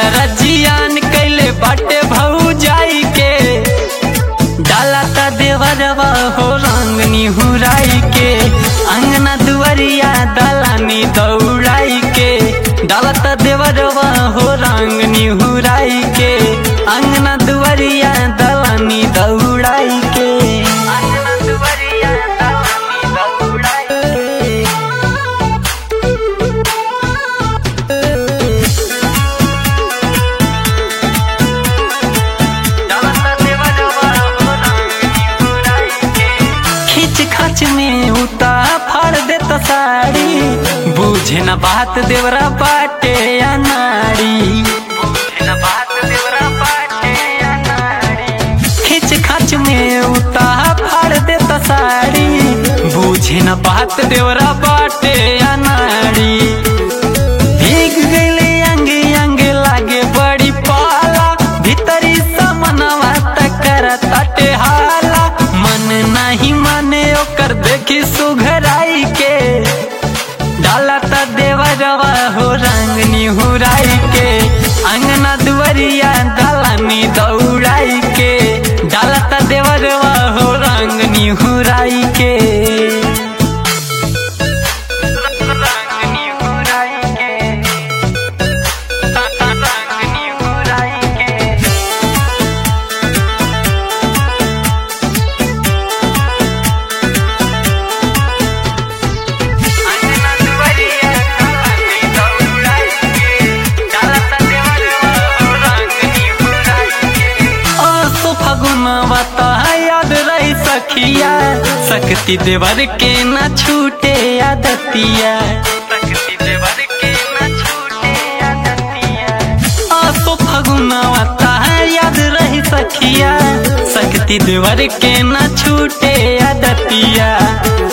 सारा जियान कैले बाटे भऊ जाई के डाला ता देवरवा हो रंगनी हुराई के अंगना दुआरिया दलानी दौड़ाई के डाला ता देवरवा हो रंगनी हुराई के अंगना दुआरिया दलानी दौड़ाई के अंगना दुआरिया दलानी दौड़ाई के खींच खाच में उता फाड़ देता साड़ी बुझे न बात देवरा बाटे या नाड़ी खींच खाच में उता फाड़ देता साड़ी बुझे न बात देवरा बाटे या नाड़ी भीग गईले अंगे अंगे लागे बड़ी पाला भीतरी समनवा तकर तटे हाला मन नहीं माने ओकर देखी सुघराई के डाला त देवरवा हो रंगनी हुराई के अंगना दुआरिया दलानी दौड़ाई के डाला त देवरवा हो रंगनी हुराई के रंगनी हुराई के रंगनी हुराई के अंगना दुआरिया दलानी दौड़ाई के डाला त देवरवा हो रंगनी हुराई के ओ सो फगुनवा त याद रही सखिया शक्ति देवर के न छूटे आदतिया शक्ति देवर के न छूटे आदतिया ओ सो फगुनवा त याद रही सखिया शक्ति देवर के न छूटे आदतिया